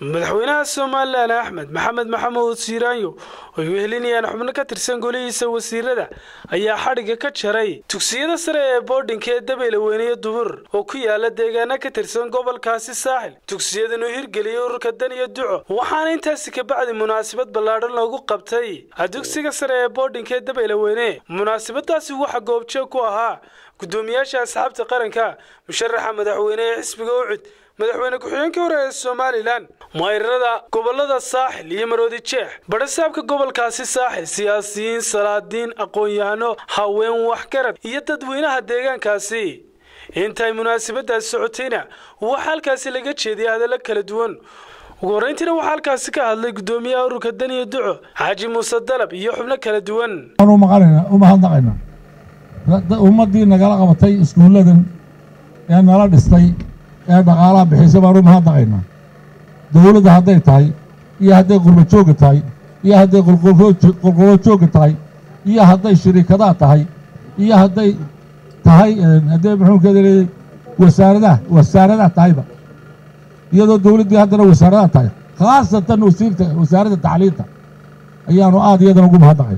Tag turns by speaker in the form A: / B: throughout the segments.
A: madaxweynaha somalilan axmed maxamed maxamuud siiraanyo oo ay wehelinayaan xubno ka tirsan golihiisa wasiirada ayaa xadhigga ka jaray dugsiyada sare ee boodhinka ee dabeyle weyniyo dubur oo ku yaala deegaana ka tirsan gobolkaasi saaxil dugsiyadan uu hirgeliyey ururka dan iyo duco waxaana intaasi kabacdi munaasabad ballaadhan loogu qabtay dugsiga sare ee boodhinka ee dabeyle weyne munaasabadaasi waxaa goobjoog ku ahaa gudoomiyaasha asxaabta qaranka musharaxa madaxweyne ee xisbiga ucud madaxweyne ku-xigeenkii hore ee somalilan mayrarada gobolada saaxil iyo maroodi jeex badhasaabka gobolkaasi saaxil siyaasiyiin salaadiin aqoon-yahano haween waxgarad iyo dadweynaha deegaankaasi intay munaasabadaasi socotayna waxaa halkaasi laga jeediyay hadallo kala duwan ugu horreyntiina waxaa halkaasi ka hadlay gudoomiyaha ururka dan iyo duco xaaji muuse dalab iyo xubno kala duwan
B: u mahadnaqayna ummaddii nagala qabatay iskuulladan ee nala dhistay ee dhaqaalaha bixisa baan u mahadnaqaynaa dowladda hadday tahay iyo hadday qurba joogga tahay iyo hadday qolqolo joogga tahay iyo hadday shiriikadaha tahay iyo hadday tahay haddee muxuukeeda leeyay wasaaradaha wasaaradaha tahayba iyadoo dowladdii haddana wasaaradaha tahay khaasatan wasiirta wasaaradda tacliinta ayaanu aad iyadana ugu mahadnaqay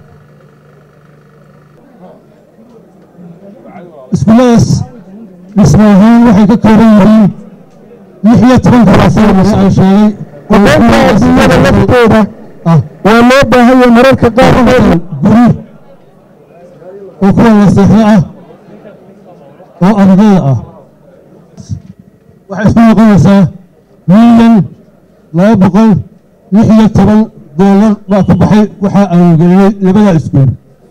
C: iskuulladaas dhismo ahaan waxay ka kooban yihiin lix iyo toban kalaasaynas aan sheegay
D: aqoonta adduunyada laftooda waa loo baahanya mararka qaarkood
C: guri oo kuwa naseexo ah oo ardayda ah waxay isku noqonaysaa milyan laba boqol lix iyo toban doolar baa ku baxay waxaa aanu gelinay labada iskuul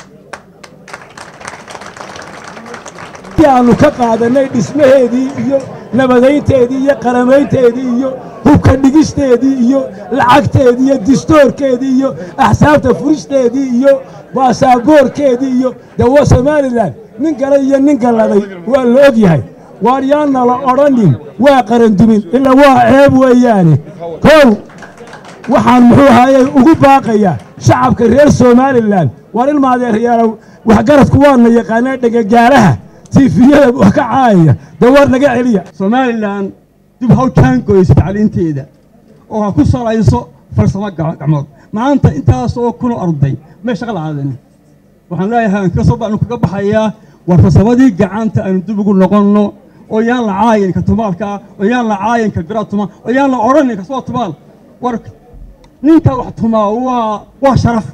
D: aanu ka qaadanay dhismaheedii iyo nabadaynteedii iyo qaramaynteedii iyo hubka dhigisteedii iyo lacagteedii iyo distoorkeedii iyo axsaabta furisteedii iyo baasaaboorkeedii iyo dawa somalilan nin gala iyo nin galladay waa la og yahay waar yaana la odhanin waa qarandumin ilaa waa ceeb weeyaane kow waxaan muxuu ahaayey ugu baaqayaa shacabka reer somalilan waar ilmaadeeryaalow waxgaradku waana yaqaanaa dhegagaalaha tiifiyada wax ka caayaya dee war naga celiya
E: somalilan dib haw jaangoyso tacliinteeda oo ha ku salayso farsamo gacmood maanta intaas oo kunoo arday may shaqa la-aadani waxaan leeyahay inkastoo baanu kaga baxayaa war farsamadii gacanta aynu dib ugu noqonno oo yaan la caayin ka tumaalkaa oo yaan la caayin ka bira tuma oo yaan la odhanin kasoo tumaal war ninka wax tumaa waa waa sharaf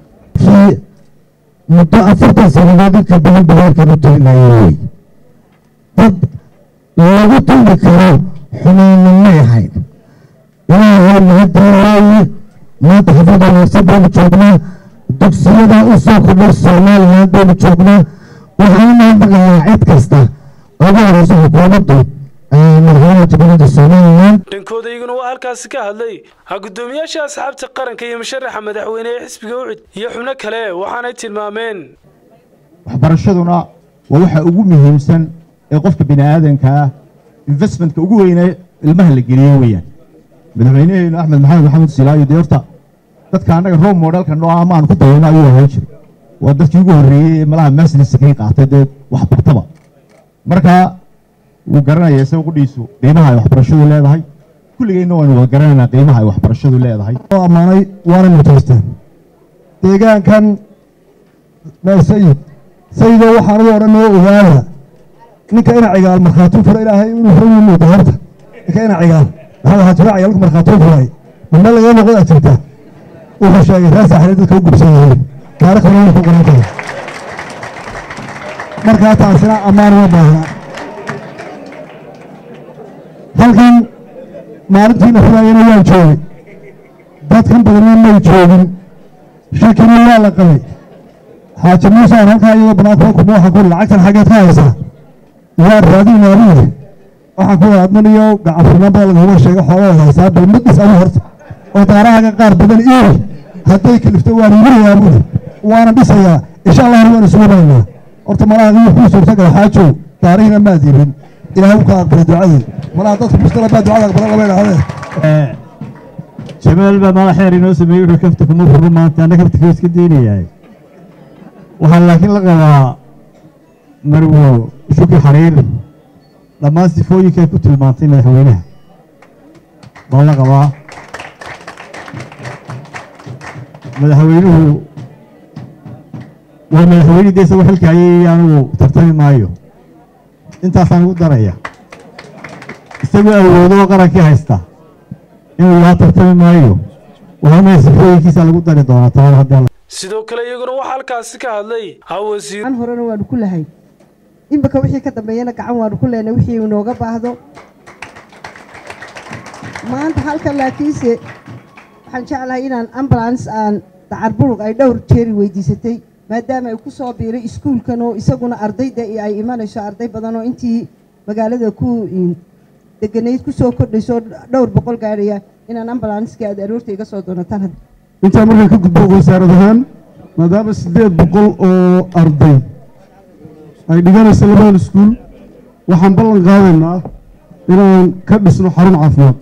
C: muddo afartan sannadood inka badan bareerkanu tulinayay wey dad lagu tuli karo xumaana may ahayn ilaahay mahadinaaye maanta xafada wanaagsan baynu joognaa dugsiyada u soo kordhay somalilan baynu joognaa waxaan u mahadnaqayaa cid kasta ugu horeysa xukuumaddu madaxweynaha jamhuuriyadda somalilan
A: dhankooda iyaguna waa halkaasi ka hadlay gudoomiyaasha asxaabta qaranka iyo musharaxa madaxweyne ee xisbiga ucud iyo xubno kale waxaanay tilmaameen
F: waxbarashaduna waa waxa ugu muhiimsan ee qofka bini aadanka ah investmentka ugu weyne ilmaha la geliyo weeyaan madaxweynaheenu axmed maxamed maxamuud silaayo dee horta dadka annaga roob moodhalka noo ama aan ku dayano ayuu ahaan jiro waa dadkii ugu horreeyey ee malaha maasliska kay qaatay dee waxbartaba marka wuu garanaya isaga qudhiisu qiimaha ay waxbarashadu leedahay kulligeenna waynu wada garanaynaa qiimaha ay waxbarashadu leedahay
C: oo ammaanay waana mutaysteen deegaankan meer sayid sayidoo waxaan u odhan oo ogaada ninka ina cigaal markhaatuu fura ilaahay inuu fura muuqda horta ninka ina cigaal maxaa waxaa jira ciyaalku markhaatuu furay mama laga noqda jirta wuxuu sheegay reer saaxile dadka u gubsan yihiin taariikhdana wuxuu qoran kara markaa taasina ammaan uma baahna halkan maalintiina furaayana waan joogay dadkan badanna may joogin shakina waa la qabay xaaji muuse aan halkaa iyadoo banaanka kuma waxaan ku lacagtan xaggeed ka haysaa waa raadinaa buuri waxaan ku adman iyo gacanfurnaan baa laguma sheega xoolada haysaa bal madis anu horta oo daarahaga qaar badan iiri hadday kalifto waan iibinayaa buuri waana dhisayaa insha allahna waan isugu baynaa horta malaha kuu suurtagala xaajow daarihiina maad iibin ilaahay u ka aqbalay ducadii malaha dadku mustala baa ducada aqbala lama idhahdee
F: jamaal baa madaxeer inoo sameeyey wuxuu kafta kuma furro maanta anna kaftika iska daynayahay waxaa laakiin la qabaa marwo shuki xariir dhammaan sifooyinka ay ku tilmaantay madaxweynaha baa la qabaa madaxweynuhu waa madaxweyne dee isagoo xilka hayay anigu tartami maayo intaasaan ugu daraya isagoo awoodoo qarankii haysta inuu yaha tartami maayo waxaana sifooyinkiisa lagu dari doonaa tababar haddii
A: sidoo kale iyaguna waxaa halkaasi ka hadlay hawasiir
G: gacan horena waanu ku lahay iminka wixii ka dambeeyana gacan waanu ku lehnay wixii inooga baahdo maanta halkan laakiinse waxaan jeclahay inaan ambulance aan dacarburug ay dhowr jeeri weydiisatay maadaama ay ku soo biiray iskuulkan oo isaguna ardayda ay imanayso arday badan oo intii magaalada ku deganayd ku soo kordhayso dhowr boqol gaadhaya inaan ambulanskii aad aroorta iga soo doonataan
C: intaa markaan ka gudbo wasaarad ahaan maadaama siddeed boqol oo arday ay dhiganayso labadan iskuul waxaan ballan qaadaynaa inaan ka dhisno xarun caafimaad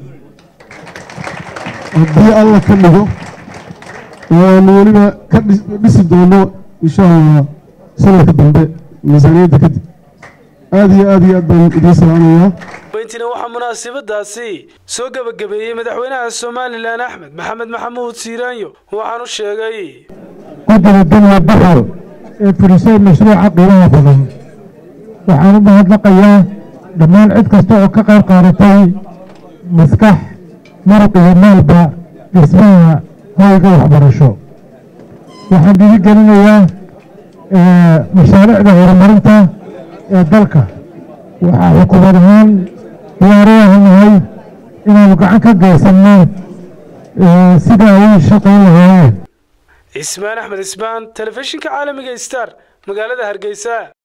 C: haddii alla ka dhigo oo aanu weliba ka dhisi doono insha allah sanadka dambe miisaaniyadda kadib aad iyo aad iyo aad baan idiin salaamayaa
A: weyntiina waxaa munaasabadaasi soo gebagabeeyey madaxweynaha somalilan axmed maxamed maxamuud siiraanyo waxaanu sheegay
H: guddiga daniya baxal ee fulisay mashruuca qiimaha badan waxaan u mahadnaqayaa dhammaan cid kasta oo ka qayb qaadatay maskax muruq iyo maalba dhismaha hoyga waxbarasho waxaan dhiirigelinayaa mashaariicda horumarinta ee dalka waxaa xukuumad ahaan diyaarayahanahay inaanu gacan ka geysanno sida ay shaqayn lahaayeen
A: cismaan axmed cismaan telefishinka caalamiga star magaalada hargeysa